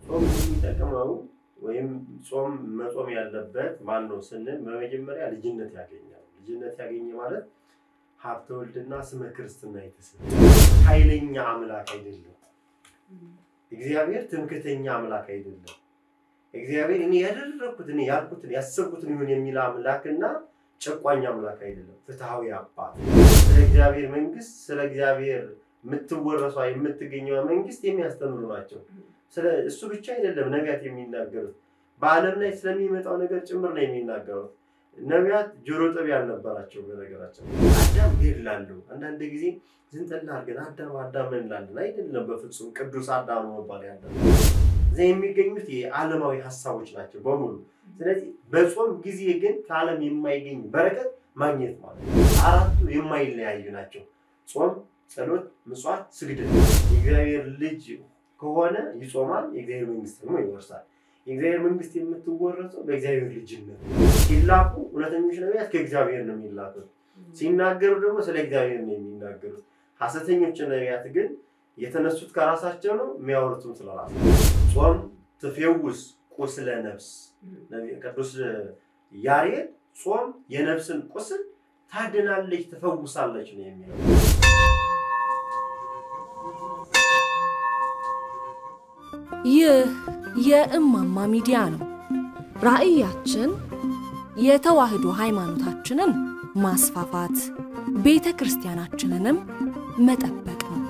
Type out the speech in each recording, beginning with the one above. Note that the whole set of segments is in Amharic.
ጾም የሚጠቅመው ወይም ጾም መጾም ያለበት ማን ነው ስንል በመጀመሪያ ልጅነት ያገኛል። ልጅነት ያገኘ ማለት ሀብተ ወልድና ስመ ክርስትና የተሰጠ ኃይለኛ አምላክ አይደለም። እግዚአብሔር ትምክተኛ አምላክ አይደለም። እግዚአብሔር እኔ ያደረግኩት እኔ ያልኩትን ያሰብኩትን ይሁን የሚል አምላክና ጨቋኝ አምላክ አይደለም። ፍትሐዊ አባት ስለ እግዚአብሔር መንግስት ስለ እግዚአብሔር የምትወረሷ የምትገኘዋ መንግስት የሚያስተምሩ ናቸው። ስለ እሱ ብቻ አይደለም ነቢያት የሚናገሩት በዓለም ላይ ስለሚመጣው ነገር ጭምር ነው የሚናገሩት። ነቢያት ጆሮ ጠቢ ያልነበራቸው በነገራቸው አዳም ገድላለሁ። አንዳንድ ጊዜ ዝንጠላ አድርገን አዳም አዳም እንላለን። አይደለም፣ በፍጹም ቅዱስ አዳም መባል ያለ እዚያ የሚገኙት የዓለማዊ ሀሳቦች ናቸው በሙሉ። ስለዚህ በጾም ጊዜ ግን ከዓለም የማይገኝ በረከት ማግኘት ማለት ነው። አራቱ የማይለያዩ ናቸው። ጾም፣ ጸሎት፣ ምጽዋት፣ ስግደት። የእግዚአብሔር ልጅ ከሆነ ይጾማል፣ የእግዚአብሔር መንግስት ደግሞ ይወርሳል። የእግዚአብሔር መንግስት የምትወረሰው በእግዚአብሔር ልጅነት ሲላኩ እውነተኞች ነቢያት ከእግዚአብሔር ነው የሚላኩት። ሲናገሩ ደግሞ ስለ እግዚአብሔር ነው የሚናገሩት። ሐሰተኞች ነቢያት ግን የተነሱት ከራሳቸው ነው፣ የሚያወሩትም ስለ ራሳቸው። ጾም ትፌውስ ቁስለ ነፍስ። ቅዱስ ያሬድ ጾም የነፍስን ቁስል ታድናለች፣ ትፈውሳለች ነው የሚለው። ይህ የእማማ ሚዲያ ነው። ራዕያችን የተዋህዶ ሃይማኖታችንን ማስፋፋት፣ ቤተ ክርስቲያናችንንም መጠበቅ ነው።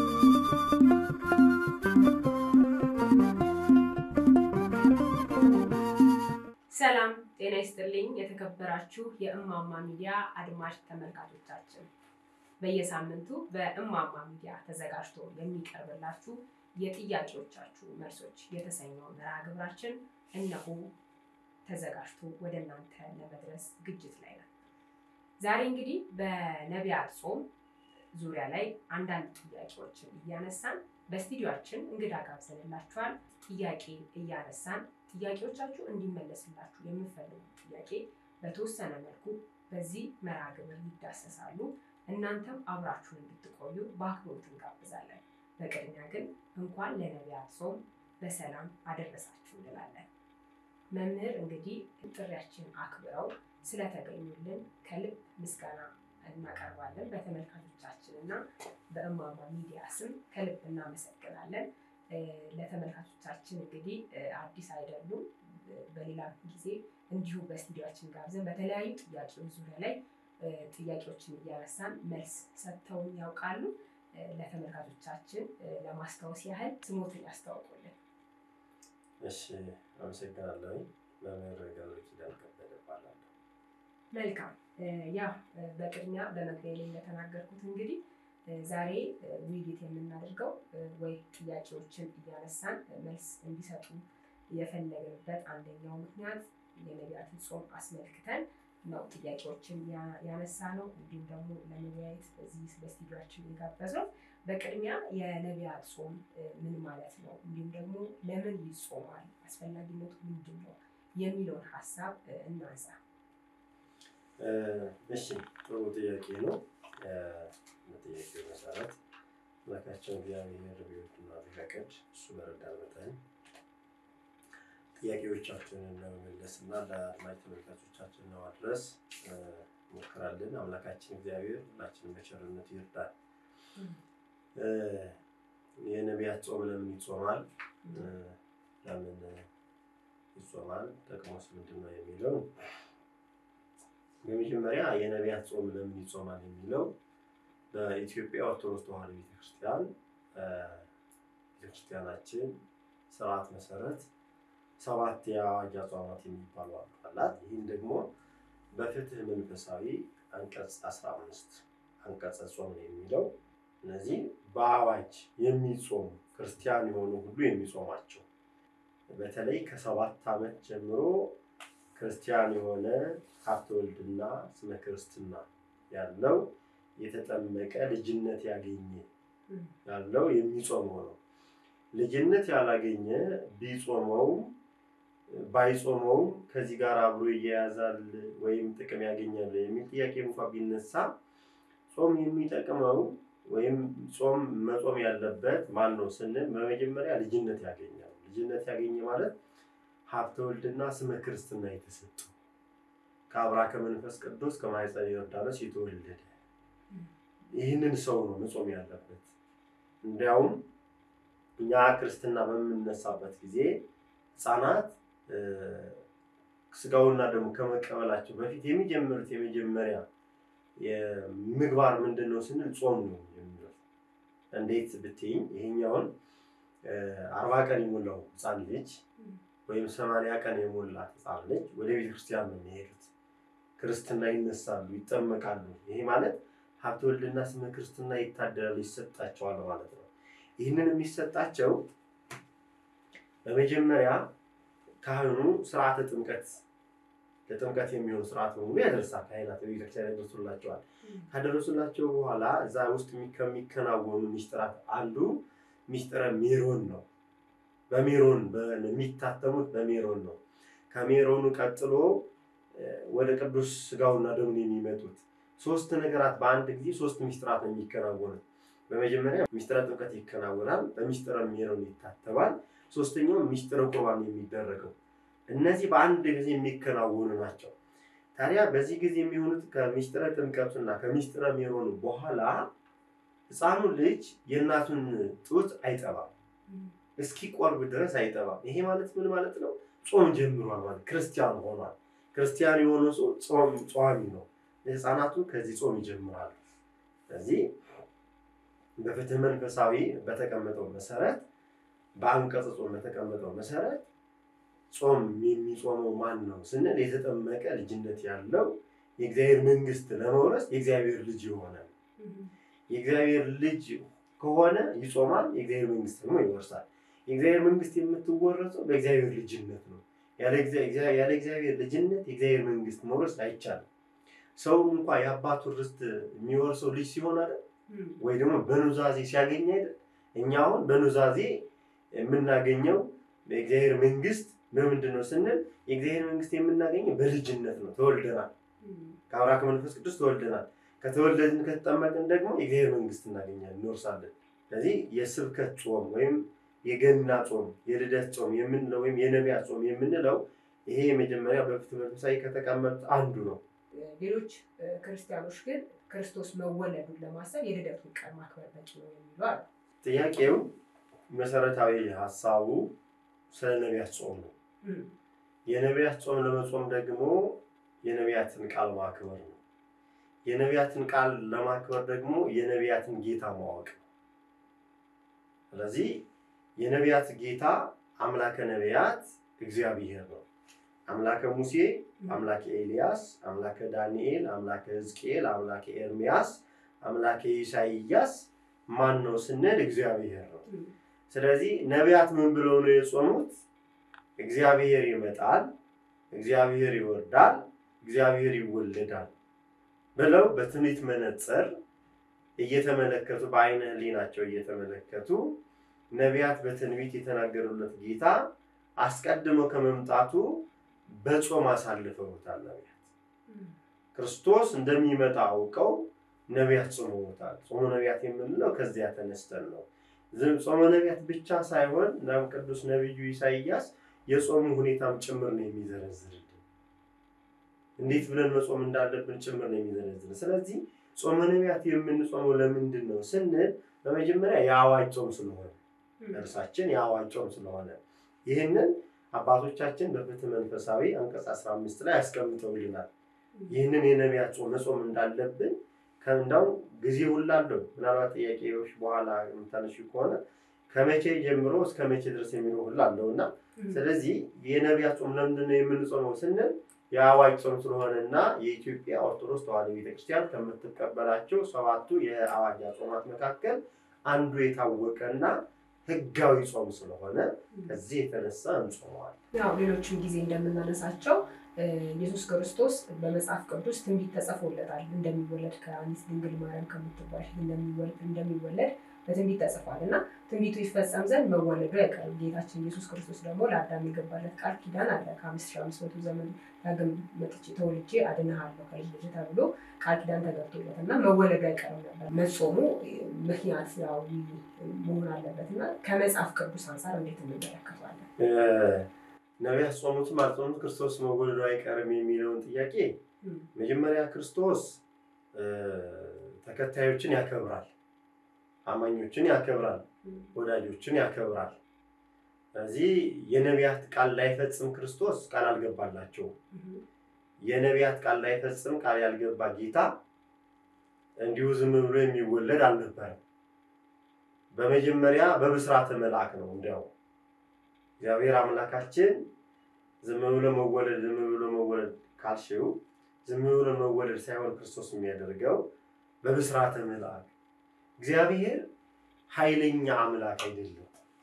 ሰላም ጤና ይስጥልኝ። የተከበራችሁ የእማማ ሚዲያ አድማጭ ተመልካቾቻችን በየሳምንቱ በእማማ ሚዲያ ተዘጋጅቶ የሚቀርብላችሁ የጥያቄዎቻችሁ መልሶች የተሰኘው መርሃ ግብራችን እነሆ ተዘጋጅቶ ወደ እናንተ ለመድረስ ዝግጅት ላይ ነው። ዛሬ እንግዲህ በነቢያት ጾም ዙሪያ ላይ አንዳንድ ጥያቄዎችን እያነሳን በስቱዲዮአችን እንግዳ ጋብዘንላችኋል። ጥያቄ እያነሳን ጥያቄዎቻችሁ እንዲመለስላችሁ የምፈልጉ ጥያቄ በተወሰነ መልኩ በዚህ መርሃ ግብር ይዳሰሳሉ። እናንተም አብራችሁን እንድትቆዩ በአክብሮት እንጋብዛለን። በቅድሚያ ግን እንኳን ለነቢያት ጾም በሰላም አደረሳችሁ እንላለን። መምህር እንግዲህ ጥሪያችን አክብረው ስለተገኙልን ከልብ ምስጋና እናቀርባለን። በተመልካቾቻችን እና በእማማ ሚዲያ ስም ከልብ እናመሰግናለን። ለተመልካቾቻችን እንግዲህ አዲስ አይደሉም። በሌላ ጊዜ እንዲሁ በስቱዲዮችን ጋብዘን በተለያዩ ጥያቄዎች ዙሪያ ላይ ጥያቄዎችን እያነሳን መልስ ሰጥተውን ያውቃሉ። ለተመልካቾቻችን ለማስታወስ ያህል ስሞትን ያስታውቁልን። እሺ፣ አመሰግናለሁ። መምህር ገብረ ኪዳን ከበደ እባላለሁ። መልካም። ያው በቅድሚያ በመግቢያ ላይ እንደተናገርኩት እንግዲህ ዛሬ ውይይት የምናደርገው ወይ ጥያቄዎችን እያነሳን መልስ እንዲሰጡ የፈለግንበት አንደኛው ምክንያት የነቢያትን ጾም አስመልክተን ነው ጥያቄዎችን ያነሳ ነው። እንዲሁም ደግሞ ለመወያየት በዚህ በስቱዲዮችን የጋበዝነው። በቅድሚያ የነቢያት ጾም ምን ማለት ነው፣ እንዲሁም ደግሞ ለምን ይጾማል፣ አስፈላጊነቱ ምንድን ነው የሚለውን ሀሳብ እናንሳ። እሺ፣ ጥሩ ጥያቄ ነው። በጥያቄው መሰረት አምላካችን እግዚአብሔር ቢወድና ቢፈቅድ እሱ በረዳን መጠን ጥያቄዎቻችንን ለመመለስ እና ለአድማጭ ተመልካቾቻችን ለማድረስ ሞክራለን። አምላካችን እግዚአብሔር ሁላችንን በቸርነቱ ይርዳል። የነቢያት ጾም ለምን ይጾማል? ለምን ይጾማል? ጥቅሙስ ምንድን ነው የሚለው በመጀመሪያ የነቢያት ጾም ለምን ይጾማል የሚለው በኢትዮጵያ ኦርቶዶክስ ተዋሕዶ ቤተክርስቲያን ቤተክርስቲያናችን ስርዓት መሰረት ሰባት የአዋጅ አጽዋማት የሚባሉ አላት። ይህም ደግሞ በፍትህ መንፈሳዊ አንቀጽ 15 አንቀጸ ጾም ነው የሚለው እነዚህ በአዋጅ የሚጾሙ ክርስቲያን የሆኑ ሁሉ የሚጾማቸው በተለይ ከሰባት ዓመት ጀምሮ ክርስቲያን የሆነ ሀብተ ወልድና ስመ ክርስትና ያለው የተጠመቀ ልጅነት ያገኘ ያለው የሚጾመው ነው። ልጅነት ያላገኘ ቢጾመውም ባይጾመውም ከዚህ ጋር አብሮ ይያያዛል ወይም ጥቅም ያገኛል የሚል ጥያቄ እንኳ ቢነሳ ጾም የሚጠቅመው ወይም ጾም መጾም ያለበት ማን ነው ስንል በመጀመሪያ ልጅነት ያገኛል። ልጅነት ያገኘ ማለት ሀብተ ወልድና ስመ ክርስትና የተሰጡ ከአብራ ከመንፈስ ቅዱስ ከማኅፀነ ዮርዳኖስ የተወለደ ይህንን ሰው ነው መጾም ያለበት። እንዲያውም እኛ ክርስትና በምንነሳበት ጊዜ ህፃናት ስጋውና ደግሞ ከመቀበላቸው በፊት የሚጀምሩት የመጀመሪያ ምግባር ምንድን ነው ስንል ጾም ነው የሚለው። እንዴት ብትይኝ ይሄኛውን አርባ ቀን የሞላው ህፃን ልጅ ወይም ሰማንያ ቀን የሞላት ህፃን ልጅ ወደ ቤተክርስቲያን ነው የሚሄዱት። ክርስትና ይነሳሉ፣ ይጠመቃሉ። ይሄ ማለት ሀብተ ወልድና ስመ ክርስትና ይታደላሉ፣ ይሰጣቸዋል ማለት ነው። ይህንን የሚሰጣቸው በመጀመሪያ ካህኑ ስርዓተ ጥምቀት ለጥምቀት የሚሆን ስርዓት በሙሉ ያደርሳል። ካህናት ቤተክርስቲያን ያደርሱላቸዋል። ካደረሱላቸው በኋላ እዛ ውስጥ ከሚከናወኑ ሚስጥራት አንዱ ሚስጥረ ሜሮን ነው። በሜሮን የሚታተሙት በሜሮን ነው። ከሜሮኑ ቀጥሎ ወደ ቅዱስ ስጋውና ደሙን የሚመጡት ሶስት ነገራት በአንድ ጊዜ ሶስት ሚስጥራት ነው የሚከናወኑት። በመጀመሪያ ሚስጥረ ጥምቀት ይከናወናል። በሚስጥረ ሜሮን ይታተባል። ሶስተኛው ሚስጥረ ቁርባን የሚደረገው እነዚህ በአንድ ጊዜ የሚከናወኑ ናቸው። ታዲያ በዚህ ጊዜ የሚሆኑት ከሚስጥረ ጥምቀቱና ከሚስጥረ ሜሮኑ በኋላ ህፃኑ ልጅ የእናቱን ጡት አይጠባም፣ እስኪቆርብ ድረስ አይጠባም። ይሄ ማለት ምን ማለት ነው? ጾም ጀምሯል ማለት ክርስቲያን ሆኗል። ክርስቲያን የሆነ ሰው ጾም ጿሚ ነው። ህፃናቱ ከዚህ ጾም ይጀምራሉ። ስለዚህ በፍትህ መንፈሳዊ በተቀመጠው መሰረት በአንቀጽ ጾም በተቀመጠው መሰረት ጾም የሚጾመው ማን ነው ስንል የተጠመቀ ልጅነት ያለው የእግዚአብሔር መንግስት ለመውረስ የእግዚአብሔር ልጅ የሆነ የእግዚአብሔር ልጅ ከሆነ ይጾማል፣ የእግዚአብሔር መንግስት ደግሞ ይወርሳል። የእግዚአብሔር መንግስት የምትወረሰው በእግዚአብሔር ልጅነት ነው። ያለ እግዚአብሔር ልጅነት የእግዚአብሔር መንግስት መውረስ አይቻልም። ሰው እንኳ የአባቱን ርስት የሚወርሰው ልጅ ሲሆን አይደል ወይ ደግሞ በኑዛዜ ሲያገኝ አይደል? እኛ አሁን በኑዛዜ የምናገኘው የእግዚአብሔር መንግስት በምንድን ነው ስንል የእግዚአብሔር መንግስት የምናገኘው በልጅነት ነው። ተወልደናል፣ ከአብራ ከመንፈስ ቅዱስ ተወልደናል። ከተወለድን ከተጠመቅን ደግሞ የእግዚአብሔር መንግስት እናገኛለን፣ እንወርሳለን። ስለዚህ የስብከት ጾም ወይም የገና ጾም፣ የልደት ጾም የምንለው ወይም የነቢያት ጾም የምንለው ይሄ የመጀመሪያ በፍትህ መንፈሳዊ ከተቀመጡት አንዱ ነው። ሌሎች ክርስቲያኖች ግን ክርስቶስ መወለዱን ለማሰብ የልደቱን ቀን ማክበር በቂ ነው የሚሉ አሉ። ጥያቄው መሰረታዊ ሀሳቡ ስለ ነቢያት ጾም ነው። የነቢያት ጾም ለመጾም ደግሞ የነቢያትን ቃል ማክበር ነው። የነቢያትን ቃል ለማክበር ደግሞ የነቢያትን ጌታ ማወቅ ነው። ስለዚህ የነቢያት ጌታ አምላከ ነቢያት እግዚአብሔር ነው። አምላከ ሙሴ፣ አምላከ ኤልያስ፣ አምላከ ዳንኤል፣ አምላከ ሕዝቅኤል፣ አምላከ ኤርሚያስ፣ አምላከ ኢሳይያስ ማን ነው ስንል እግዚአብሔር ነው። ስለዚህ ነቢያት ምን ብለው ነው የጾሙት? እግዚአብሔር ይመጣል፣ እግዚአብሔር ይወርዳል፣ እግዚአብሔር ይወለዳል ብለው በትንቢት መነጽር እየተመለከቱ በአይነ ህሊናቸው እየተመለከቱ ነቢያት በትንቢት የተናገሩለት ጌታ አስቀድሞ ከመምጣቱ በጾም አሳልፈውታል። ነቢያት ክርስቶስ እንደሚመጣ አውቀው ነቢያት ጾመውታል። ጾመ ነቢያት የምንለው ከዚያ ተነስተን ነው። ጾመ ነቢያት ብቻ ሳይሆን ናም ቅዱስ ነቢዩ ኢሳይያስ የጾሙ ሁኔታም ጭምር ነው የሚዘረዝርልን። እንዴት ብለን መጾም እንዳለብን ጭምር ነው የሚዘረዝርን። ስለዚህ ጾመ ነቢያት የምንጾመው ለምንድን ነው ስንል በመጀመሪያ የአዋጅ ጾም ስለሆነ እርሳችን የአዋጅ ጾም ስለሆነ ይህንን አባቶቻችን በፍትህ መንፈሳዊ አንቀጽ 15 ላይ አስቀምጠውልናል። ይህንን የነቢያት ጾም መጾም እንዳለብን ከእንዳውም ጊዜ ሁላለው ምናልባት ጥያቄዎች በኋላ የምታነሺ ከሆነ ከመቼ ጀምሮ እስከ መቼ ድረስ የሚለው ሁላ አለው እና ስለዚህ የነቢያት ጾም ለምንድን ነው የምንጾመው ስንል የአዋጅ ጾም ስለሆነ እና የኢትዮጵያ ኦርቶዶክስ ተዋሕዶ ቤተክርስቲያን ከምትቀበላቸው ሰባቱ የአዋጅ ጾማት መካከል አንዱ የታወቀና ህጋዊ ጾም ስለሆነ ከዚህ የተነሳ እንጾመዋል። ያው ሌሎችም ጊዜ እንደምናነሳቸው ኢየሱስ ክርስቶስ በመጽሐፍ ቅዱስ ትንቢት ተጽፎለታል። እንደሚወለድ ከአንዲት ድንግል ማርያም ከምትባል እንደሚወለድ በትንቢት ተጽፏል እና ትንቢቱ ይፈጸም ዘንድ መወለዱ አይቀርም። ጌታችን ኢየሱስ ክርስቶስ ደግሞ ለአዳም የገባለት ቃል ኪዳን አለ። ከአምስት ሺህ አምስት መቶ ዘመን ዳግም መጥቼ ተወልጄ አድንሃለሁ ከልጅ ልጅ ተብሎ ቃል ኪዳን ተገብቶለት እና መወለዱ አይቀርም ነበር። መጾሙ ምክንያታዊ መሆን አለበት እና ከመጽሐፍ ቅዱስ አንጻር እንዴት እንመለከተዋለን? ነቢያት ጾሙትም አልጾሙት ክርስቶስ መወለዱ አይቀርም የሚለውን ጥያቄ መጀመሪያ ክርስቶስ ተከታዮችን ያከብራል፣ አማኞችን ያከብራል፣ ወዳጆችን ያከብራል። ስለዚህ የነቢያት ቃል ላይፈጽም ክርስቶስ ቃል አልገባላቸውም። የነቢያት ቃል ላይፈጽም ቃል ያልገባ ጌታ እንዲሁ ዝም ብሎ የሚወለድ አልነበረም። በመጀመሪያ በብስራተ መልአክ ነው። እንዲያው እግዚአብሔር አምላካችን ዝም ብሎ መወለድ ዝም ብሎ መወለድ ካልሽው ዝም ብሎ መወለድ ሳይሆን ክርስቶስ የሚያደርገው በብስራተ መልአክ። እግዚአብሔር ኃይለኛ አምላክ አይደለም።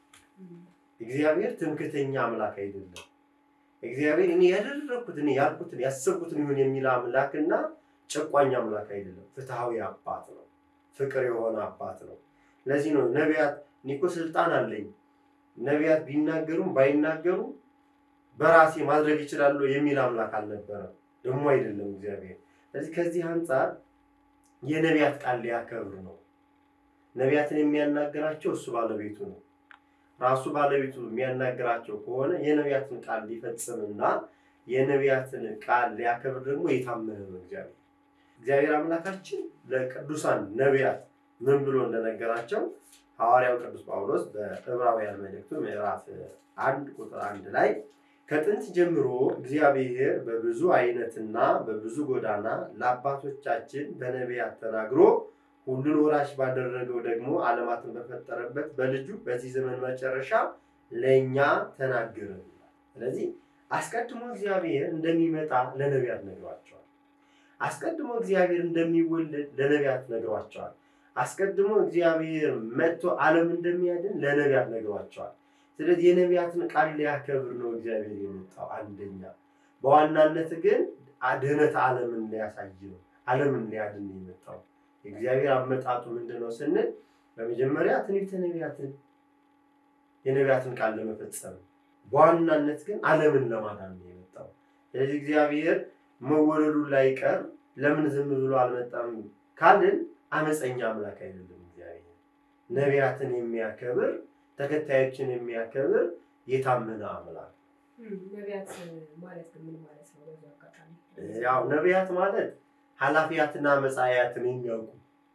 እግዚአብሔር ትምክተኛ አምላክ አይደለም። እግዚአብሔር እኔ ያደረግኩት እኔ ያልኩትን ያሰብኩትን ይሁን የሚል አምላክና ጨቋኝ አምላክ አይደለም። ፍትሐዊ አባት ነው። ፍቅር የሆነ አባት ነው። ለዚህ ነው ነቢያት እኔ እኮ ስልጣን አለኝ ነቢያት ቢናገሩም ባይናገሩም በራሴ ማድረግ ይችላሉ የሚል አምላክ አልነበረም። ደግሞ አይደለም እግዚአብሔር። ስለዚህ ከዚህ አንጻር የነቢያት ቃል ሊያከብር ነው። ነቢያትን የሚያናገራቸው እሱ ባለቤቱ ነው። ራሱ ባለቤቱ የሚያናገራቸው ከሆነ የነቢያትን ቃል ሊፈጽምና የነቢያትን ቃል ሊያከብር ደግሞ የታመነ ነው እግዚአብሔር። እግዚአብሔር አምላካችን ለቅዱሳን ነቢያት ምን ብሎ እንደነገራቸው ሐዋርያው ቅዱስ ጳውሎስ በዕብራውያን መልእክቱ ምዕራፍ አንድ ቁጥር አንድ ላይ ከጥንት ጀምሮ እግዚአብሔር በብዙ አይነትና በብዙ ጎዳና ለአባቶቻችን በነቢያት ተናግሮ ሁሉን ወራሽ ባደረገው ደግሞ ዓለማትን በፈጠረበት በልጁ በዚህ ዘመን መጨረሻ ለእኛ ተናገረን። ስለዚህ አስቀድሞ እግዚአብሔር እንደሚመጣ ለነቢያት ነግሯቸዋል። አስቀድሞ እግዚአብሔር እንደሚወለድ ለነቢያት ነግሯቸዋል። አስቀድሞ እግዚአብሔር መጥቶ ዓለም እንደሚያድን ለነቢያት ነግሯቸዋል። ስለዚህ የነቢያትን ቃል ሊያከብር ነው እግዚአብሔር የመጣው አንደኛ። በዋናነት ግን ድህነት ዓለምን ሊያሳይ ነው፣ ዓለምን ሊያድን ነው የመጣው። የእግዚአብሔር አመጣጡ ምንድን ነው ስንል በመጀመሪያ ትንቢተ ነቢያትን የነቢያትን ቃል ለመፈጸም በዋናነት ግን ዓለምን ለማዳን ነው የመጣው። ስለዚህ እግዚአብሔር መወለዱ ላይቀር ለምን ዝም ብሎ አልመጣም ካልን አመፀኛ አምላክ አይደለም። እግዚአብሔር ነቢያትን የሚያከብር ተከታዮችን የሚያከብር የታመነ አምላክ። ነቢያት ማለት ምን ማለት ነው? በዚህ አጋጣሚ ያው ነቢያት ማለት ኃላፊያትና መጻያትን የሚያውቁ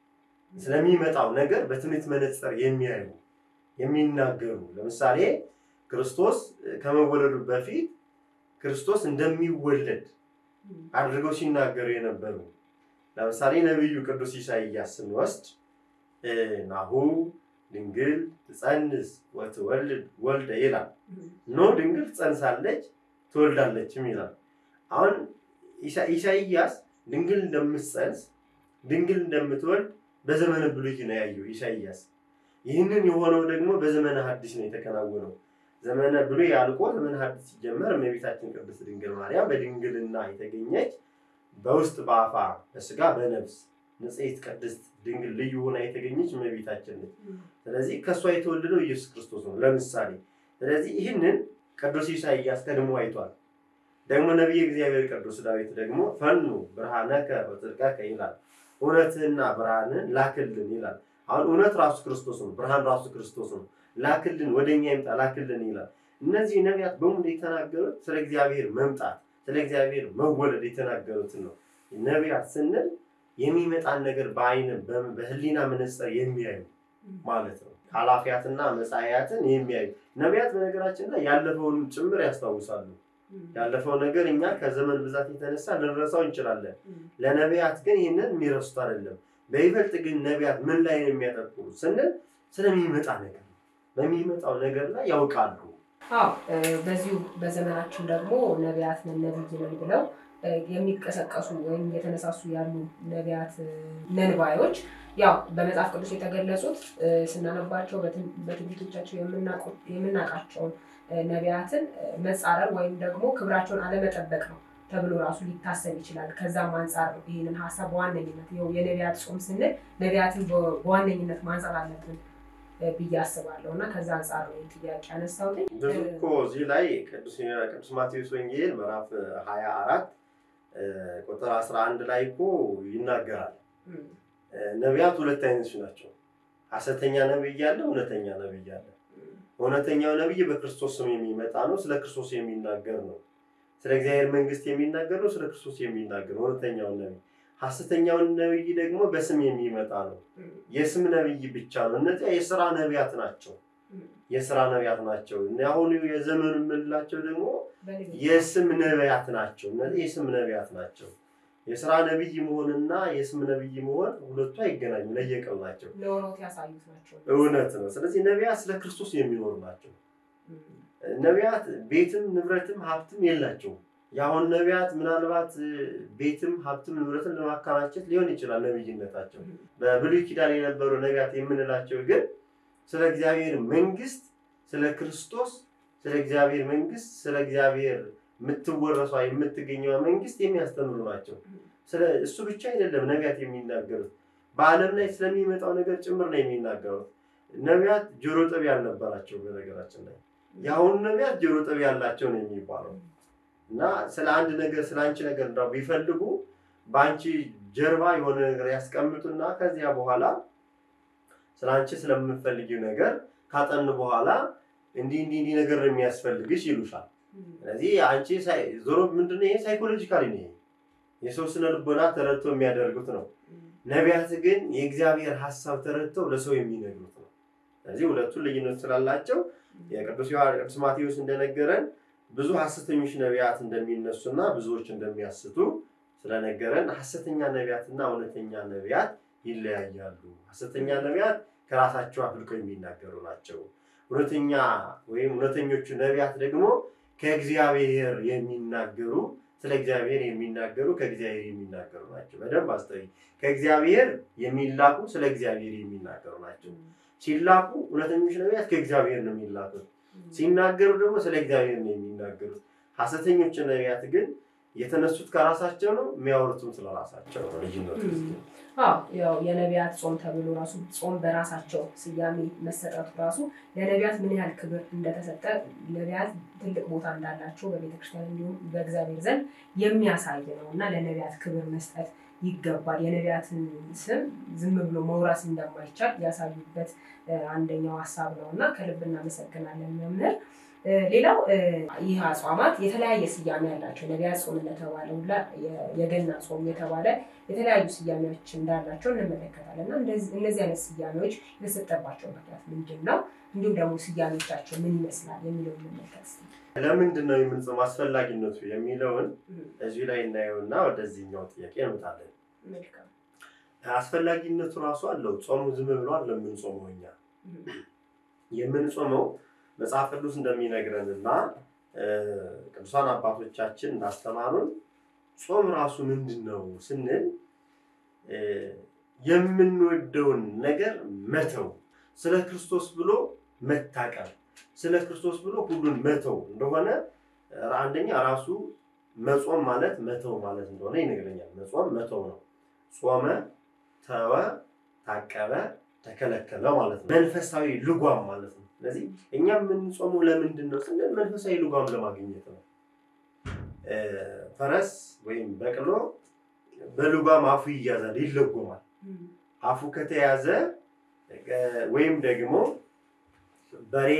ስለሚመጣው ነገር በትምህርት መነጽር የሚያዩ የሚናገሩ። ለምሳሌ ክርስቶስ ከመወለዱ በፊት ክርስቶስ እንደሚወለድ አድርገው ሲናገሩ የነበሩ ለምሳሌ ነቢዩ ቅዱስ ኢሳይያስ ስንወስድ ናሁ ድንግል ትጸንስ ወትወልድ ወልደ ይላል። ኖ ድንግል ትጸንሳለች ትወልዳለችም ይላል። አሁን ኢሳይያስ ድንግል እንደምትጸንስ ድንግል እንደምትወልድ በዘመነ ብሉይ ነው ያየው ኢሳይያስ። ይህንን የሆነው ደግሞ በዘመነ ሐዲስ ነው የተከናወነው። ዘመነ ብሉይ አልቆ ዘመነ ሐዲስ ሲጀመር እመቤታችን ቅድስት ድንግል ማርያም በድንግልና የተገኘች በውስጥ በአፋ በስጋ በነፍስ ንጽሕት ቅድስት ድንግል ልዩ ሆና የተገኘች እመቤታችን ነች። ስለዚህ ከእሷ የተወለደው ኢየሱስ ክርስቶስ ነው ለምሳሌ። ስለዚህ ይህንን ቅዱስ ኢሳይያስ ቀድሞ አይቷል። ደግሞ ነቢየ እግዚአብሔር ቅዱስ ዳዊት ደግሞ ፈኑ ብርሃነከ ወጽድቀከ ይላል። እውነትህና ብርሃንን ላክልን ይላል። አሁን እውነት ራሱ ክርስቶስ ነው፣ ብርሃን ራሱ ክርስቶስ ነው። ላክልን ወደኛ ይምጣ ላክልን ይላል። እነዚህ ነቢያት በሙሉ የተናገሩት ስለ እግዚአብሔር መምጣት ስለ እግዚአብሔር መወለድ የተናገሩትን ነው። ነቢያት ስንል የሚመጣን ነገር በአይን በህሊና መነጽር የሚያዩ ማለት ነው። ኃላፊያትና መጻያትን የሚያዩ ነቢያት በነገራችን ላይ ያለፈውን ጭምር ያስታውሳሉ። ያለፈው ነገር እኛ ከዘመን ብዛት የተነሳ ልንረሳው እንችላለን። ለነቢያት ግን ይህንን የሚረሱት አይደለም። በይበልጥ ግን ነቢያት ምን ላይ ነው የሚያተኩሩ ስንል ስለሚመጣ ነገር ነው። በሚመጣው ነገር ላይ ያውቃሉ። አዎ በዚሁ በዘመናችን ደግሞ ነቢያት ነን ነቢይ ነን ብለው የሚቀሰቀሱ ወይም እየተነሳሱ ያሉ ነቢያት ነንባዮች ያው በመጽሐፍ ቅዱስ የተገለጹት ስናነባቸው በትንቢቶቻቸው የምናውቃቸውን ነቢያትን መጻረር ወይም ደግሞ ክብራቸውን አለመጠበቅ ነው ተብሎ ራሱ ሊታሰብ ይችላል። ከዛም አንጻር ነው ይህንን ሀሳብ በዋነኝነት ይኸው የነቢያት ጾም ስንል ነቢያትን በዋነኝነት ማንጻት አለብን ብዬ አስባለሁ እና ከዛ አንጻር ነው ይህን ጥያቄ ያነሳሁት። ብዙ እኮ እዚህ ላይ ቅዱስ ማቴዎስ ወንጌል ምዕራፍ ሀያ አራት ቁጥር አስራ አንድ ላይ እኮ ይናገራል። ነቢያት ሁለት አይነቶች ናቸው። ሐሰተኛ ነቢይ አለ፣ እውነተኛ ነቢይ አለ። እውነተኛው ነቢይ በክርስቶስ ስም የሚመጣ ነው፣ ስለ ክርስቶስ የሚናገር ነው። ስለ እግዚአብሔር መንግስት የሚናገር ነው፣ ስለ ክርስቶስ የሚናገር ነው እውነተኛውን ነቢይ። ሐሰተኛውን ነቢይ ደግሞ በስም የሚመጣ ነው፣ የስም ነቢይ ብቻ ነው። እነዚያ የስራ ነቢያት ናቸው፣ የስራ ነቢያት ናቸው። አሁን የዘመኑ የምንላቸው ደግሞ የስም ነቢያት ናቸው። እነዚህ የስም ነቢያት ናቸው። የስራ ነቢይ መሆንና የስም ነቢይ መሆን ሁለቱ አይገናኙም፣ ለየቅል ናቸው። ለሆኖት ያሳዩት ናቸው። እውነት ነው። ስለዚህ ነቢያት ስለ ክርስቶስ የሚኖሩ ናቸው። ነቢያት ቤትም ንብረትም ሀብትም የላቸውም። የአሁን ነቢያት ምናልባት ቤትም ሀብትም ንብረትም ለማከማቸት ሊሆን ይችላል ነቢይነታቸው። በብሉይ ኪዳን የነበሩ ነቢያት የምንላቸው ግን ስለ እግዚአብሔር መንግስት፣ ስለ ክርስቶስ፣ ስለ እግዚአብሔር መንግስት፣ ስለ እግዚአብሔር የምትወረሷ የምትገኘዋ መንግስት የሚያስተምሩ ናቸው። ስለ እሱ ብቻ አይደለም ነቢያት የሚናገሩት በዓለም ላይ ስለሚመጣው ነገር ጭምር ነው የሚናገሩት። ነቢያት ጆሮ ጠቢ ያልነበራቸው በነገራችን ላይ የአሁኑ ነቢያት ጆሮ ጠቢ ያላቸው ነው የሚባለው እና ስለ አንድ ነገር ስለ አንቺ ነገር እንዳው ቢፈልጉ በአንቺ ጀርባ የሆነ ነገር ያስቀምጡና ከዚያ በኋላ ስለ አንቺ ስለምፈልጊው ነገር ካጠኑ በኋላ እንዲህ እንዲህ እንዲህ ነገር ነው የሚያስፈልግሽ ይሉሻል። ስለዚህ አንቺ ዞሮ ምንድነው ይሄ ሳይኮሎጂካሊ ነው። የሰው ስነ ልቦና ተረድቶ የሚያደርጉት ነው። ነቢያት ግን የእግዚአብሔር ሀሳብ ተረድተው ለሰው የሚነግሩት ነው። ስለዚህ ሁለቱን ልዩነት ስላላቸው የቅዱስ ቅዱስ ማቴዎስ እንደነገረን ብዙ ሐሰተኞች ነቢያት እንደሚነሱና ብዙዎች እንደሚያስቱ ስለነገረን ሐሰተኛ ነቢያትና እውነተኛ ነቢያት ይለያያሉ። ሐሰተኛ ነቢያት ከራሳቸው አፍልቀው የሚናገሩ ናቸው። እውነተኛ ወይም እውነተኞቹ ነቢያት ደግሞ ከእግዚአብሔር የሚናገሩ ስለ እግዚአብሔር የሚናገሩ ከእግዚአብሔር የሚናገሩ ናቸው። በደንብ አስተውይ። ከእግዚአብሔር የሚላኩ ስለ እግዚአብሔር የሚናገሩ ናቸው። ሲላኩ እውነተኞች ነቢያት ከእግዚአብሔር ነው የሚላኩት። ሲናገሩ ደግሞ ስለ እግዚአብሔር ነው የሚናገሩት። ሐሰተኞች ነቢያት ግን የተነሱት ከራሳቸው ነው፣ የሚያወሩትም ስለ ራሳቸው ነው። ልዩነቱ አዎ ያው የነቢያት ጾም ተብሎ ራሱ ጾም በራሳቸው ስያሜ መሰጠቱ ራሱ ለነቢያት ምን ያህል ክብር እንደተሰጠ ነቢያት ትልቅ ቦታ እንዳላቸው በቤተክርስቲያን እንዲሁም በእግዚአብሔር ዘንድ የሚያሳይ ነው እና ለነቢያት ክብር መስጠት ይገባል። የነቢያትን ስም ዝም ብሎ መውረስ እንደማይቻል ያሳዩበት አንደኛው ሀሳብ ነው እና ከልብ እናመሰግናለን መምህር። ሌላው ይህ አጽዋማት የተለያየ ስያሜ ያላቸው ነቢያት ጾም እንደተባለ ሁላ የገና ጾም የተባለ የተለያዩ ስያሜዎች እንዳላቸው እንመለከታለን እና እነዚህ አይነት ስያሜዎች የተሰጠባቸው ምክንያት ምንድን ነው? እንዲሁም ደግሞ ስያሜዎቻቸው ምን ይመስላል የሚለው እንመልከት። ለምንድን ነው የምንጾም አስፈላጊነቱ የሚለውን እዚሁ ላይ እናየውና ወደዚህኛው ጥያቄ እንመጣለን። አስፈላጊነቱ ራሱ አለው። ጾሙ ዝም ብሎ አይደለም የምንጾመው እኛ የምንጾመው መጽሐፍ ቅዱስ እንደሚነግረን እና ቅዱሳን አባቶቻችን እንዳስተማሩን ጾም ራሱ ምንድን ነው ስንል የምንወደውን ነገር መተው፣ ስለ ክርስቶስ ብሎ መታቀብ፣ ስለ ክርስቶስ ብሎ ሁሉን መተው እንደሆነ አንደኛ ራሱ መጾም ማለት መተው ማለት እንደሆነ ይነግረኛል። መጾም መተው ነው። ጾመ፣ ተወ፣ ታቀበ፣ ተከለከለ ማለት ነው። መንፈሳዊ ልጓም ማለት ነው። ስለዚህ እኛ የምንጾመው ለምንድን ነው ስንል መንፈሳዊ ልጓም ለማግኘት ነው። ፈረስ ወይም በቅሎ በልጓም አፉ ይያዛል፣ ይለጎማል። አፉ ከተያዘ ወይም ደግሞ በሬ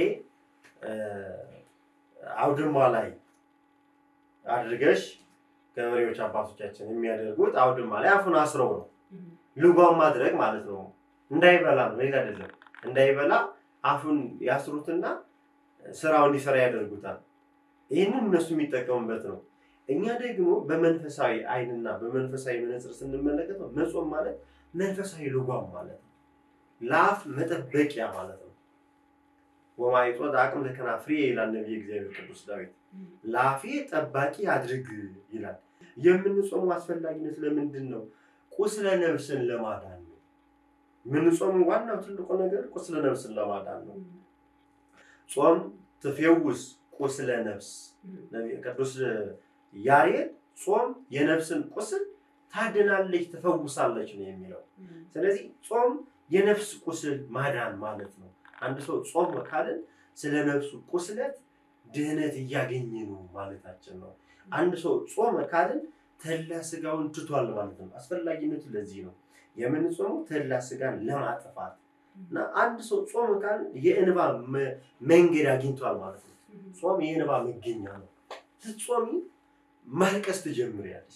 አውድማ ላይ አድርገሽ ገበሬዎች አባቶቻችን የሚያደርጉት አውድማ ላይ አፉን አስረው ነው። ልጓም ማድረግ ማለት ነው። እንዳይበላ ነው፣ ሌላ አይደለም። እንዳይበላ አፉን ያስሩትና ስራው እንዲሰራ ያደርጉታል። ይህንን እነሱ የሚጠቀሙበት ነው። እኛ ደግሞ በመንፈሳዊ አይንና በመንፈሳዊ መነጽር ስንመለከት ነው መጾም ማለት መንፈሳዊ ልጓም ማለት ነው። ለአፍ መጠበቂያ ማለት ነው። ወማይጦት አቅም ለከናፍሬ ይላል ነቢየ እግዚአብሔር ቅዱስ ዳዊት። ለአፌ ጠባቂ አድርግ ይላል። የምንጾሙ አስፈላጊነት ለምንድን ነው? ቁስለ ነፍስን ለማዳን ነው። የምንጾሙ ዋናው ትልቁ ነገር ቁስለ ነፍስን ለማዳን ነው። ጾም ትፌውስ ቁስለ ነፍስ ቅዱስ ያሬድ ጾም የነፍስን ቁስል ታድናለች፣ ትፈውሳለች ነው የሚለው። ስለዚህ ጾም የነፍስ ቁስል ማዳን ማለት ነው። አንድ ሰው ጾም ካልን ስለ ነፍሱ ቁስለት ድህነት እያገኘ ነው ማለታችን ነው። አንድ ሰው ጾም ካልን ተላ ስጋውን ትቷል ማለት ነው። አስፈላጊነቱ ለዚህ ነው። የምንጾመው ተላ ስጋን ለማጥፋት እና አንድ ሰው ጾም ካል የእንባ መ- መንገድ አግኝቷል ማለት ነው። ጾም የእንባ መገኛ ነው። ስትጾሚ ማልቀስ ትጀምሪያለሽ።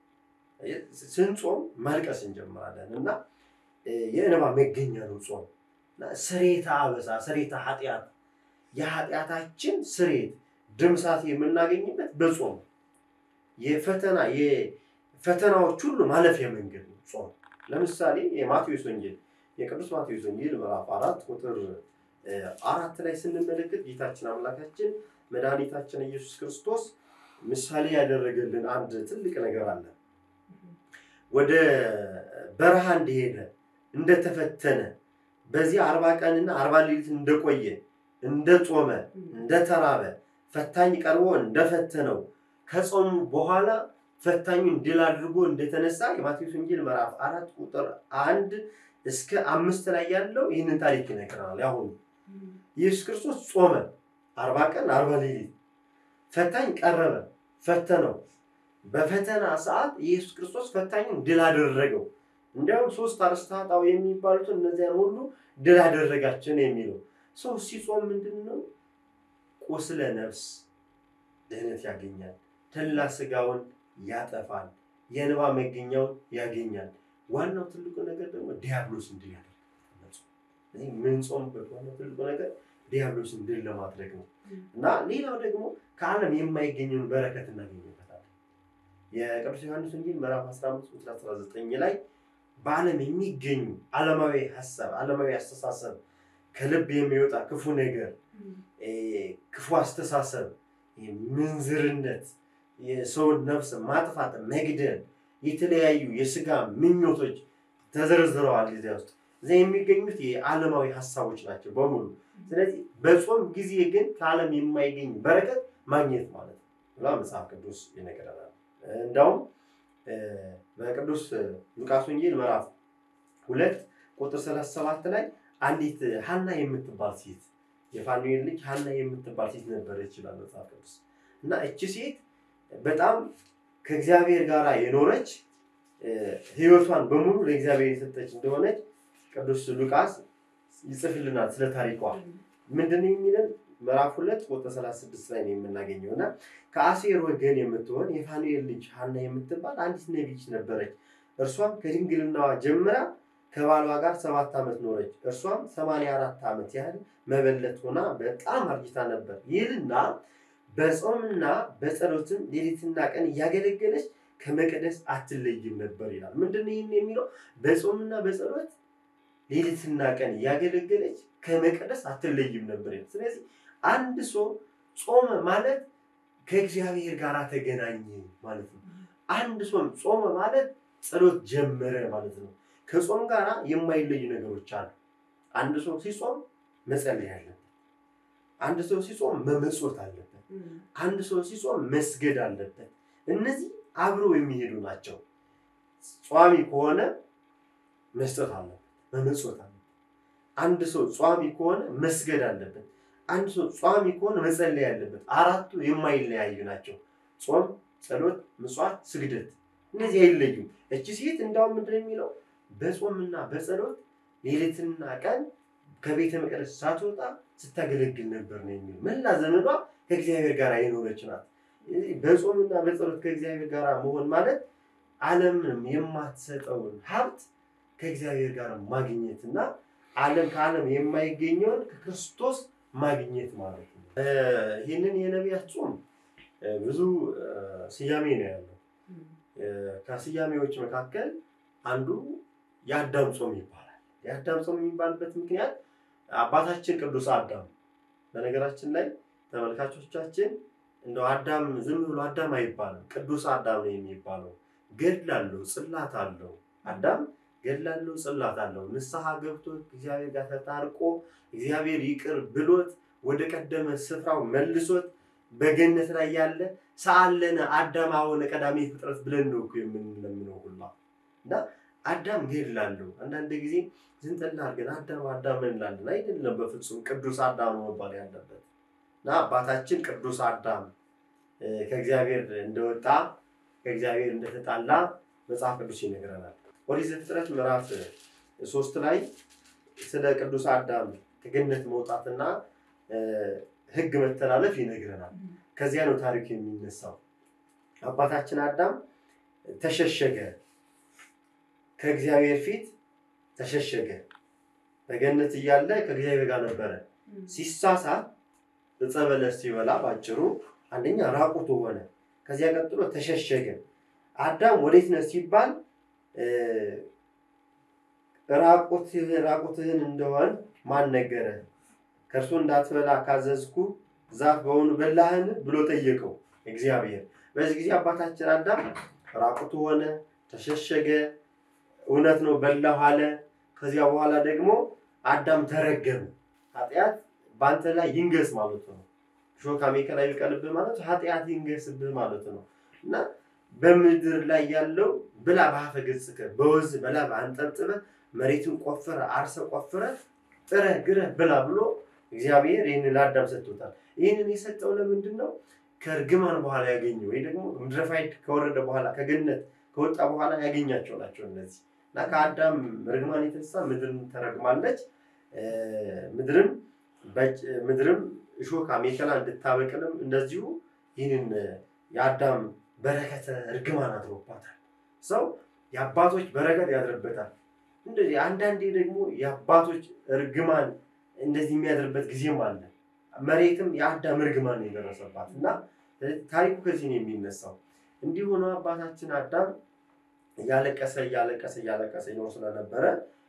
ስንጾም ማልቀስ እንጀምራለን እና እ፣ የእንባ መገኛ ነው ጾም እና ስሬታ አበሳ ስሬታ ኃጢአት የኃጢአታችን ስሬት ድምሳት የምናገኝበት በጾም ነው። የፈተና የፈተናዎች ሁሉ ማለፊያ መንገድ ነው ጾም። ለምሳሌ የማቴዎስ ወንጌል የቅዱስ ማቴዎስ ወንጌል ምዕራፍ አራት ቁጥር እ፣ አራት ላይ ስንመለከት ጌታችን አምላካችን መድኃኒታችን ኢየሱስ ክርስቶስ ምሳሌ ያደረገልን አንድ ትልቅ ነገር አለ። ወደ በረሃ እንደሄደ እንደተፈተነ በዚህ አርባ ቀንና አርባ ሌሊት እንደቆየ እንደጾመ እንደተራበ ፈታኝ ቀርቦ እንደፈተነው ከጾሙ በኋላ ፈታኙን ድል አድርጎ እንደተነሳ የማቴዎስ ወንጌል ምዕራፍ አራት ቁጥር አንድ እስከ አምስት ላይ ያለው ይህንን ታሪክ ይነግረናል። ያሁኑ ኢየሱስ ክርስቶስ ጾመ አርባ ቀን አርባ ሌሊት ፈታኝ ቀረበ ፈተነው። በፈተና ሰዓት ኢየሱስ ክርስቶስ ፈታኙን ድል አደረገው። እንዲያውም ሶስት አርእስተ ኃጣውእ የሚባሉትን እነዚያን ሁሉ ድል አደረጋቸው ነው የሚለው። ሰው ሲጾም ምንድን ነው? ቁስለ ነፍስ ድህነት ያገኛል። ተላ ስጋውን ያጠፋል። የእንባ መገኛውን ያገኛል። ዋናው ትልቁ ነገር ደግሞ ዲያብሎስን ድል ያደርጋል። እዚህ የምንጾምበት ዋናው ትልቁ ነገር ዲያብሎስን ድል ለማድረግ ነው እና ሌላው ደግሞ ከዓለም የማይገኘውን በረከት እናገኝበታለን። የቅዱስ ዮሐንስ ወንጌል ምዕራፍ 15 ቁጥር 19 ላይ በዓለም የሚገኙ ዓለማዊ ሀሳብ፣ ዓለማዊ አስተሳሰብ፣ ከልብ የሚወጣ ክፉ ነገር፣ እ፣ ክፉ አስተሳሰብ፣ ምንዝርነት፣ የሰውን ነፍስ ማጥፋት፣ መግደል፣ የተለያዩ የስጋ ምኞቶች ተዘርዝረዋል። እዚያ ውስጥ እዚያ የሚገኙት የዓለማዊ ሀሳቦች ናቸው በሙሉ። ስለዚህ በጾም ጊዜ ግን ከዓለም የማይገኝ በረከት ማግኘት ማለት ነው ብላ መጽሐፍ ቅዱስ ይነግረናል። እንዳውም እ፣ በቅዱስ ሉቃስ ወንጌል ምዕራፍ ሁለት ቁጥር ሰላሳ ሰባት ላይ አንዲት ሀና የምትባል ሴት የፋኑኤል ልጅ ሀና የምትባል ሴት ነበረች ይላል መጽሐፍ ቅዱስ እና እቺ ሴት በጣም ከእግዚአብሔር ጋር የኖረች እ፣ ሕይወቷን በሙሉ ለእግዚአብሔር የሰጠች እንደሆነች ቅዱስ ሉቃስ ይጽፍልናል ስለ ታሪኳ። ምንድን ነው የሚለን? ምዕራፍ ሁለት ቁጥር 36 ላይ ነው የምናገኘው እና ከአሴር ወገን የምትሆን የፋኑኤል ልጅ ሀና የምትባል አንዲት ነቢይ ነበረች። እርሷም ከድንግልናዋ ጀምራ ከባሏ ጋር ሰባት ዓመት ኖረች። እርሷም ሰማንያ አራት ዓመት ያህል መበለት ሆና በጣም አርጅታ ነበር። ይህልና በጾምና በጸሎትም ሌሊትና ቀን እያገለገለች ከመቅደስ አትለይም ነበር ይላል። ምንድን ነው ይህን የሚለው? በጾምና በጸሎት ሌሊትና ቀን እያገለገለች ከመቅደስ አትለይም ነበር ይላል። ስለዚህ አንድ ሰው ጾመ ማለት ከእግዚአብሔር ጋር ተገናኘ ማለት ነው። አንድ ሰው ጾመ ማለት ጸሎት ጀመረ ማለት ነው። ከጾም ጋር የማይለዩ ነገሮች አሉ። አንድ ሰው ሲጾም መጸለይ አለበት። አንድ ሰው ሲጾም መመጾት አለበት። አንድ ሰው ሲጾም መስገድ አለበት። እነዚህ አብረው የሚሄዱ ናቸው። ጿሚ ከሆነ መስጠት አለበት፣ መመጾት አለበት። አንድ ሰው ጿሚ ከሆነ መስገድ አለበት። አንድ ሰው ጿሚ ከሆነ መጸለይ አለበት። አራቱ የማይለያዩ ናቸው። ጾም፣ ጸሎት፣ ምጽዋት፣ ስግደት እነዚህ አይለዩም። እቺ ሴት እንዳውም ምንድን ነው የሚለው በጾምና በጸሎት ሌሊትና ቀን ከቤተ መቅደስ ሳትወጣ ስታገለግል ነበር ነው የሚለው። መላ ዘመኗ ከእግዚአብሔር ጋር የኖረች ናት። ስለዚህ በጾምና በጸሎት ከእግዚአብሔር ጋር መሆን ማለት ዓለምንም የማትሰጠውን ሀብት ከእግዚአብሔር ጋር ማግኘት እና ዓለም ከዓለም የማይገኘውን ከክርስቶስ ማግኘት ማለት ነው። እ፣ ይህንን የነቢያት ጾም እ፣ ብዙ እ፣ ስያሜ ነው ያለው። እ፣ ከስያሜዎች መካከል አንዱ የአዳም ጾም ይባላል። የአዳም ጾም የሚባልበት ምክንያት አባታችን ቅዱስ አዳም በነገራችን ላይ ተመልካቾቻችን እንደው አዳም ዝም ብሎ አዳም አይባልም፣ ቅዱስ አዳም ነው የሚባለው። ገድል አለው፣ ጽላት አለው። አዳም ገድል አለው፣ ጽላት አለው። ንስሐ ገብቶ እግዚአብሔር ጋር ተታርቆ እግዚአብሔር ይቅር ብሎት ወደ ቀደመ ስፍራው መልሶት በገነት ላይ ያለ ሰአለነ አዳም አሁነ ቀዳሜ ፍጥረት ብለን ነው እኮ የምንለምነው ሁላ እና አዳም ገድል አለው። አንዳንድ ጊዜ ዝንጠላ አድርገን አዳም አዳም እንላለን። አይደለም፣ በፍጹም ቅዱስ አዳም ነው መባል ያለበት እና አባታችን ቅዱስ አዳም እ፣ ከእግዚአብሔር እንደወጣ ከእግዚአብሔር እንደተጣላ መጽሐፍ ቅዱስ ይነግረናል። ኦሪት ዘፍጥረት ምዕራፍ ሶስት ላይ ስለ ቅዱስ አዳም ከገነት መውጣትና ሕግ መተላለፍ ይነግረናል። ከዚያ ነው ታሪኩ የሚነሳው። አባታችን አዳም ተሸሸገ፣ ከእግዚአብሔር ፊት ተሸሸገ። በገነት እያለ ከእግዚአብሔር ጋር ነበረ። ሲሳሳት ዕፀ በለስ ሲበላ ባጭሩ አንደኛ ራቁቱ ሆነ። ከዚያ ቀጥሎ ተሸሸገ። አዳም ወዴት ነህ ሲባል ራቁትህን እንደሆን ማን ነገረ? ከእርሱ እንዳትበላ ካዘዝኩ ዛፍ በሆኑ በላህን ብሎ ጠየቀው እግዚአብሔር። በዚህ ጊዜ አባታችን አዳም ራቁቱ ሆነ፣ ተሸሸገ። እውነት ነው በላሁ አለ። ከዚያ በኋላ ደግሞ አዳም ተረገመ። ኃጢአት በአንተ ላይ ይንገስ ማለት ነው። ሾህ አሜከላ ይብቀልብህ ማለት ኃጢአት ይንገስብህ ማለት ነው እና በምድር ላይ ያለው ብላ በአፈ ገጽከ በወዝ በላ አንጠብጥበ መሬትን ቆፍረ አርሰ ቆፍረ ጥረ ግረ ብላ ብሎ እግዚአብሔር ይህንን ለአዳም ሰጥቶታል። ይህንን የሰጠው ለምንድን ነው? ከእርግማን በኋላ ያገኘው ወይ ደግሞ ምድረ ፋይድ ከወረደ በኋላ ከገነት ከወጣ በኋላ ያገኛቸው ናቸው እነዚህ እና ከአዳም ርግማን የተነሳ ምድርን ተረግማለች። ምድርም ምድርም እሾህ አሜከላ እንድታበቅልም እንደዚሁ ይህንን የአዳም በረከተ እርግማን አድሮባታል። ሰው የአባቶች በረከት ያድርበታል። እንደዚህ አንዳንዴ ደግሞ የአባቶች እርግማን እንደዚህ የሚያድርበት ጊዜም አለ። መሬትም የአዳም እርግማን ነው የደረሰባት እና ታሪኩ ከዚህ ነው የሚነሳው። እንዲህ ሆኖ አባታችን አዳም እያለቀሰ እያለቀሰ እያለቀሰ ይኖር ስለነበረ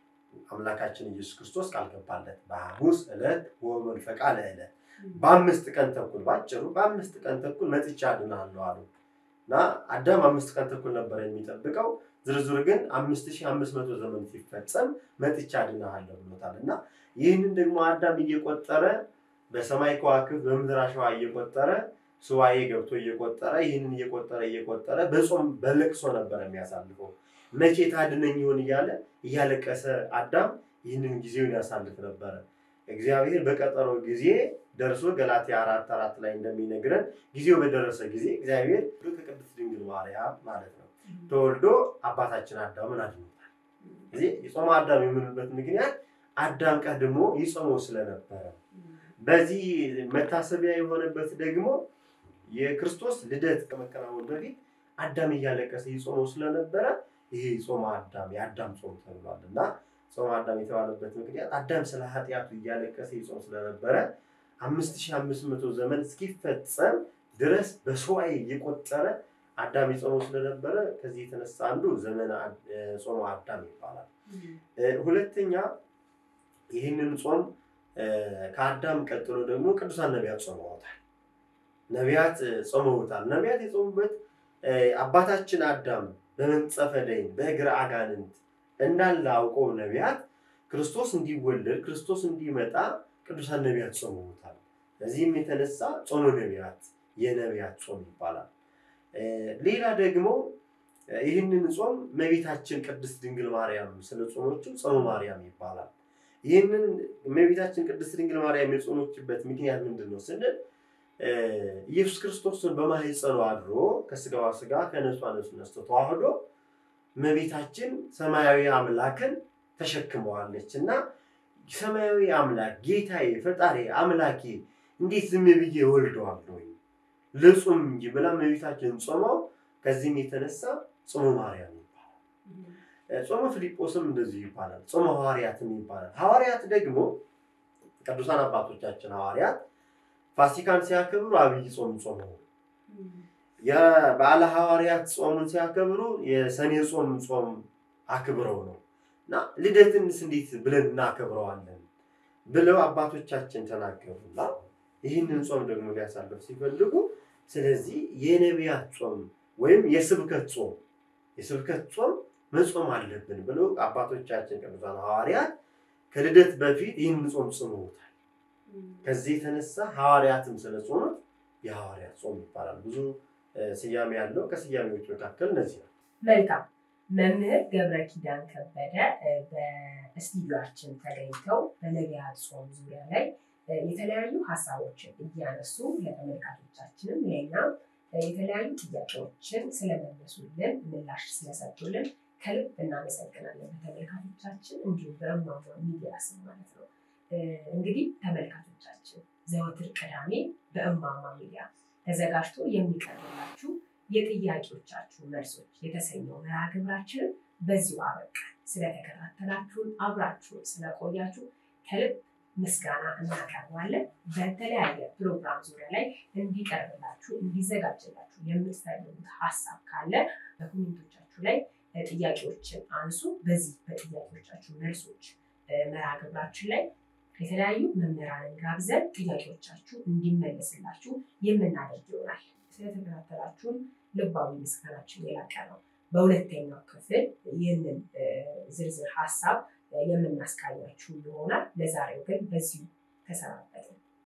አምላካችን ኢየሱስ ክርስቶስ ቃል ገባለት። በሐሙስ ዕለት ወመንፈቃ ለዕለት በአምስት ቀን ተኩል ባጭሩ በአምስት ቀን ተኩል መጥቻ አድናለሁ አሉ እና አዳም አምስት ቀን ተኩል ነበር የሚጠብቀው። ዝርዝር ግን አምስት ሺህ አምስት መቶ ዘመን ሲፈጸም መጥቻ አድናለሁ ብሎታል እና ይህንን ደግሞ አዳም እየቆጠረ በሰማይ ከዋክብት በምድር አሸዋ እየቆጠረ ሱባኤ ገብቶ እየቆጠረ ይህንን እየቆጠረ እየቆጠረ በጾም በለቅሶ ነበር የሚያሳልፈው። መቼ ታድነኝ ይሆን እያለ እያለቀሰ አዳም ይህንን ጊዜውን ያሳልፍ ነበረ። እግዚአብሔር በቀጠሮ ጊዜ ደርሶ ገላትያ አራት አራት ላይ እንደሚነግረን ጊዜው በደረሰ ጊዜ እግዚአብሔር ከቅድስት ድንግል ማርያም ማለት ነው ተወልዶ አባታችን አዳምን አድኖታል። እዚህ የጾመ አዳም የምንበት ምክንያት አዳም ቀድሞ ይጾመው ስለነበረ በዚህ መታሰቢያ የሆነበት ደግሞ የክርስቶስ ልደት ከመከናወን በፊት አዳም እያለቀሰ ይጾመው ስለነበረ ይሄ ጾመ አዳም የአዳም ጾም ተብሏል እና ጾመ አዳም የተባለበት ምክንያት አዳም ስለ ኃጢአቱ እያለቀሰ ይጾም ስለነበረ አምስት ሺህ አምስት መቶ ዘመን እስኪፈጸም ድረስ በሱባዔ እየቆጠረ አዳም ይጾመው ስለነበረ ከዚህ የተነሳ አንዱ ዘመነ ጾመ አዳም ይባላል። ሁለተኛ ይህንን ጾም ከአዳም ቀጥሎ ደግሞ ቅዱሳን ነቢያት ጾመውታል። ነቢያት ጾመውታል። ነቢያት የጾሙበት አባታችን አዳም በመንጸፈ ደይን በእግረ አጋንንት እንዳለ አውቀው ነቢያት ክርስቶስ እንዲወለድ ክርስቶስ እንዲመጣ ቅዱሳን ነቢያት ጾመውታል። ከዚህም የተነሳ ጾመ ነቢያት የነቢያት ጾም ይባላል። ሌላ ደግሞ ይህንን ጾም እመቤታችን ቅድስት ድንግል ማርያም ስለ ጾሞቹ ጾመ ማርያም ይባላል። ይህንን እመቤታችን ቅድስት ድንግል ማርያም የጾሞችበት ምክንያት ምንድን ነው ስንል ኢየሱስ ክርስቶስን በማህፀኗ አድሮ ከስጋዋ ስጋ ከነሷ ነፍስ ነስቶ ተዋህዶ እመቤታችን ሰማያዊ አምላክን ተሸክመዋለች እና ሰማያዊ አምላክ ጌታዬ፣ ፈጣሪ አምላኬ እንዴት ዝም ብዬ እወልደዋለሁ ልጹም እንጂ ብላ እመቤታችን ጾመው ከዚህም የተነሳ ጾመ ማርያም ይባላል። ጾመ ፊልጶስም እንደዚሁ ይባላል። ጾመ ሐዋርያትም ይባላል። ሐዋርያት ደግሞ ቅዱሳን አባቶቻችን ሐዋርያት ፋሲካን ሲያከብሩ አብይ ጾም ጾመው የበዓለ ሐዋርያት ጾምን ሲያከብሩ የሰኔ ጾም ጾም አክብረው ነው እና ልደትንስ እንዴት ብለን እናከብረዋለን ብለው አባቶቻችን ተናገሩና ይህንን ጾም ደግሞ ሊያሳልፍ ሲፈልጉ ስለዚህ የነቢያት ጾም ወይም የስብከት ጾም የስብከት ጾም መጾም አለብን ብለው አባቶቻችን ቅዱሳን ሐዋርያት ከልደት በፊት ይህንን ጾም ጽመውታል። ከዚህ የተነሳ ሐዋርያትም ስለ ጾሙት የሐዋርያት ጾም ይባላል። ብዙ ስያሜ ያለው ከስያሜዎች መካከል እነዚህ ነው። መልካም መምህር ገብረ ኪዳን ከበደ በስቱዲዮአችን ተገኝተው በነቢያት ጾም ዙሪያ ላይ የተለያዩ ሀሳቦችን እያነሱ ለተመልካቾቻችንም ለእኛም የተለያዩ ጥያቄዎችን ስለመለሱልን ምላሽ ስለሰጡልን ከልብ እናመሰግናለን በተመልካቾቻችን እንዲሁም በእማማ ሚዲያ ስም ማለት ነው። እንግዲህ ተመልካቾቻችን ዘወትር ቅዳሜ በእማማ ሚዲያ ተዘጋጅቶ የሚቀርብላችሁ የጥያቄዎቻችሁ መልሶች የተሰኘው መርሃ ግብራችንን በዚሁ አበቃ። ስለተከታተላችሁን አብራችሁን ስለቆያችሁ ከልብ ምስጋና እናቀርባለን። በተለያየ ፕሮግራም ዙሪያ ላይ እንዲቀርብላችሁ እንዲዘጋጅላችሁ የምትፈልጉት ሀሳብ ካለ በኮሜንቶቻችሁ ላይ ጥያቄዎችን አንሱ። በዚህ በጥያቄዎቻችሁ መልሶች መርሃ ግብራችን ላይ የተለያዩ መምህራንን ጋብዘን ጥያቄዎቻችሁ እንዲመለስላችሁ የምናደርግ ይሆናል። ስለተከታተላችሁን ልባዊ ምስጋናችን የላቀ ነው። በሁለተኛው ክፍል ይህንን ዝርዝር ሀሳብ የምናስቃኛችሁ ይሆናል። ለዛሬው ግን በዚሁ ተሰናበትን።